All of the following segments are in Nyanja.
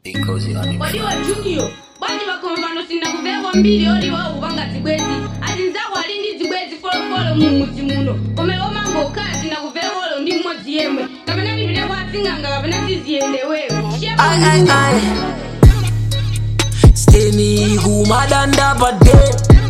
waliwo junior bwanji bakoma pano sindakuveko mbiri oli wawo kupanga zibwezi ati nzako ali ndi zibwezi folofolo mu mudzi muno kome omanga okhala sindakuveko olo ndi mmodzi yemwe kapena ndipite kwa asing'anga kapena siziyendewewo Ay, ay, ay. Steni kumadanda pade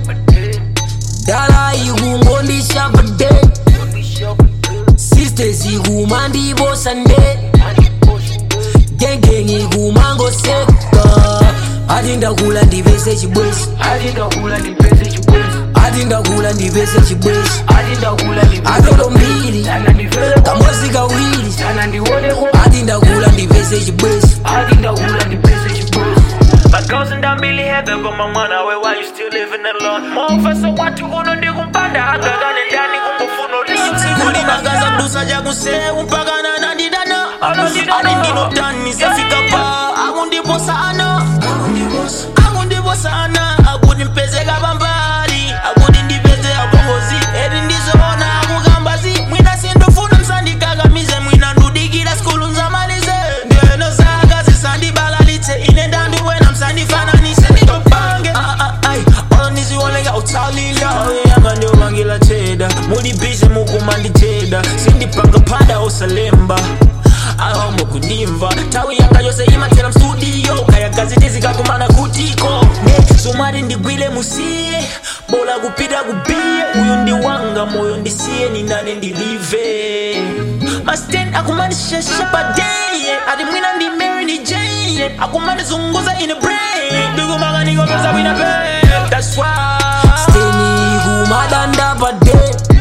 dala ikungondisha pade sisters ikumandibosha nde gengeng ikumangoseka ati ndakula ndipese chibwezi ati ndakula ndipese chibwezi ati ndakula ndipese chibwezi ati ndakula atolo mbiri sana ndifere kambozi kawiri sana ndioneko ati ndakula ndipese chibwezi ati ndakula ndipese chibwezi But girls in that Billy Heather got my money away while you still living alone. Mofesa watu kuno ndi kumpanda agagane ndani kungofuna ulinzi. kulimagaza mdusa jakuseu mpaka nanandidana ali ndinotani safika pa akundiposa ana akundiposa ana akuti mpezeka pambali akuti ndipeze apongozi eri ndizoona akukambazi mwina sindofuna msandikakamize mwina ndudikira skulu nzamalize ndiyeno zaka zisandibalalitse ine ndandiwena msandifananise nditopange olondiziwoneka utsalila yanga ndiomangila cheda mulibhize mukumanditeda sindipanga phanda osalemba ahombo kundimva tawi yanga yose imathera mstudio kaya gazeti zikakumana kutiko ne somari ndigwile musiye bola kupita kubiye uyu ndi wanga moyo ndisiye ninane ndilive masten akumandishesha padeye ati mwina ndi mary ni jane akumandizunguza ine brain ndikumakanikompeza wina pe that's why steni kumadanda pade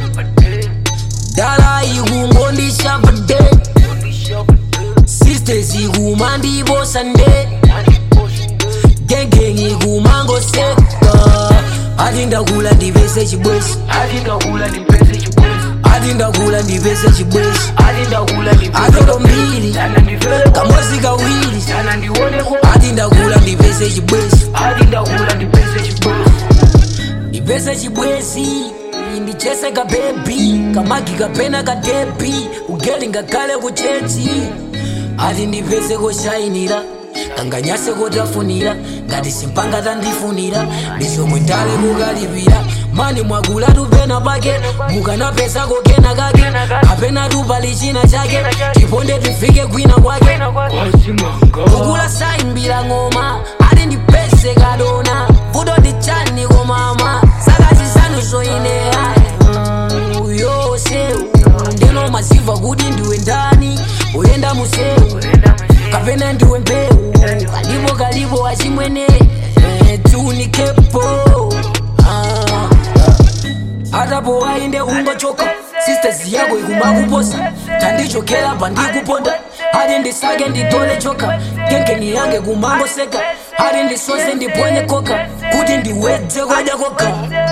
dala ikungondisha pade sisters ikumandibosha nde gengeng ikumangoseka ati ndakula ndipese chibwezi ati ndakula ndipese chibwezi ati ndakula ndipese chibwezi ati ndakula atolo ndipese mbiri sana ndifere kambozi kawiri sana ndioneko ati ndakula ndipese chibwezi ati ndakula ndipese chibwezi ndipese chibwezi ndichese kabebi kamagi kapena kadebi kugeli ngakhale kuchechi ati ndipese koshayinira kanganyase kotafunira ngati simpanga tandifunira ndichomwe ndale kukalipira mani mwakula tupena pake mukanapesa kokena kake kapena tupali china chake tiponde tifike kwina kwake kukula saimbira ng'oma ati ndipese kadona vuto ndichani komama saka zisanu zoineya uyose ndino maziva kuti ndiwe ndani uyenda museu kapena ndiwe mbeu kalipo kalipo achimwene eh, tiunikepo ah, atapo wainde ungochoka sisters yako ikumakuposa tandichokera pandikuponda ati ndisake nditole choka kenkeni yange kumangoseka ati ndisoze ndiponye koka kuti ndiwedze kwadya koka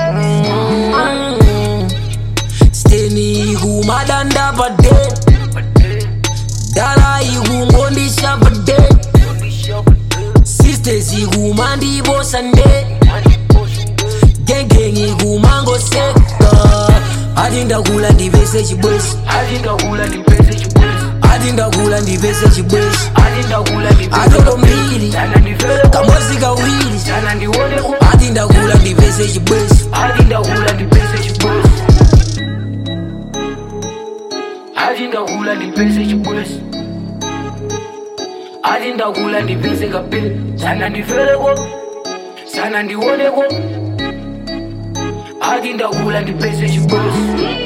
Mm. steni kumadanda pade dala ikungondisha pade sisters ikumandibosha nde gengeng ikumangoseka ati ndakula ndipese chibwezi ati ndakula ndipese chibwezi ati ndakula ndipese chibwezi ati ndakula atolo ndipese mbiri sana ndifere kambozi kawiri sana ndioneko ati ndakula ndipese chibwezi ati ndakula ndipese chibwezi ati ndakula ndipese chibwezi ati ndakula ndipese kapili sana ndifereko sana ndioneko ati ndakula ndipese chibwezi